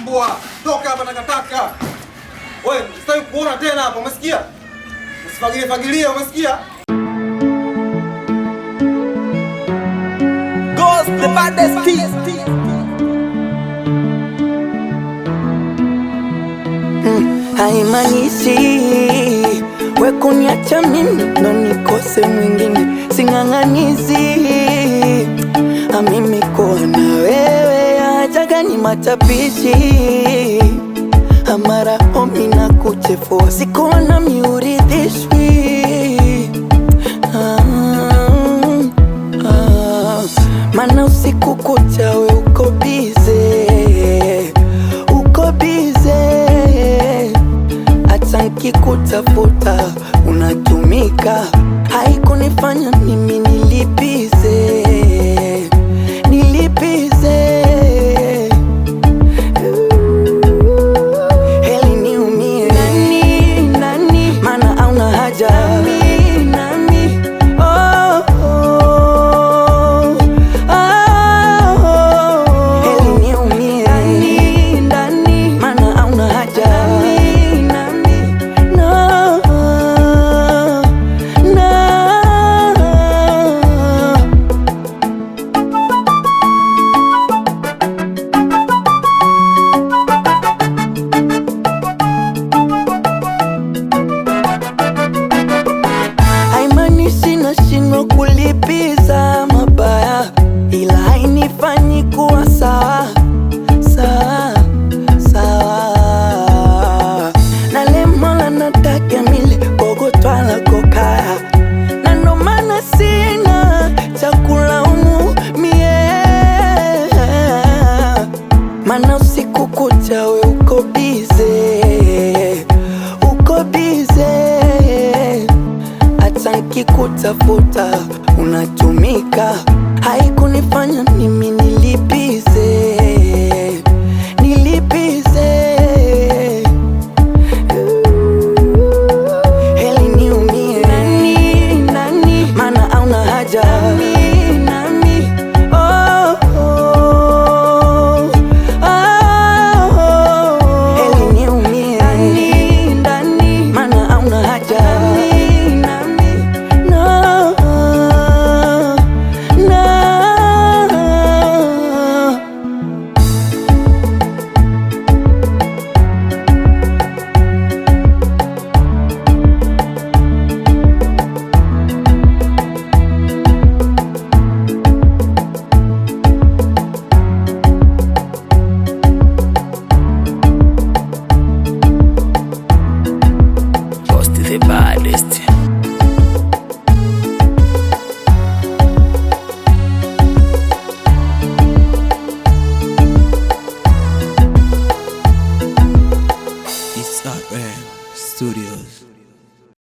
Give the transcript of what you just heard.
mbwa, toka hapa takataka. Wewe sitaki kuona tena hapa, umesikia? Usifagilie fagilie, umesikia? Ghost the baddest kid. Haimaanishi we kuniacha mimi ndo nikose mwingine, sing'ang'anizi amimi kuwa na wewe ajaga ni matapishi amara omi na kuchefua sikuona miuridhishwi ah, ah, mana usiku kucha we uko bize uko bize hata nkikutafuta unatumika, haikunifanya mimi nilipize nilipize heli niumie nani nani, maana auna haja nani nani oh, oh, oh, heli niumie nani nani, maana auna haja nani nani no no haimaanishi nashindwa kulipiza mabaya, ila hainifanyi kuwa sawa sawa sawa. Nalemola nataka mile kogotwala kokaya, na ndo maana sina cha kulaumu mie, mana usiku kucha we uko bize uko bize hata nkikutafuta unatumika, haikunifanya mimi nilipize nilipize heli niumie nani nani, maana auna haja nani nani oh, oh, oh, heli niumie nani nani, maana auna haja nani nani no no Ghost the baddest. It's RM Studios.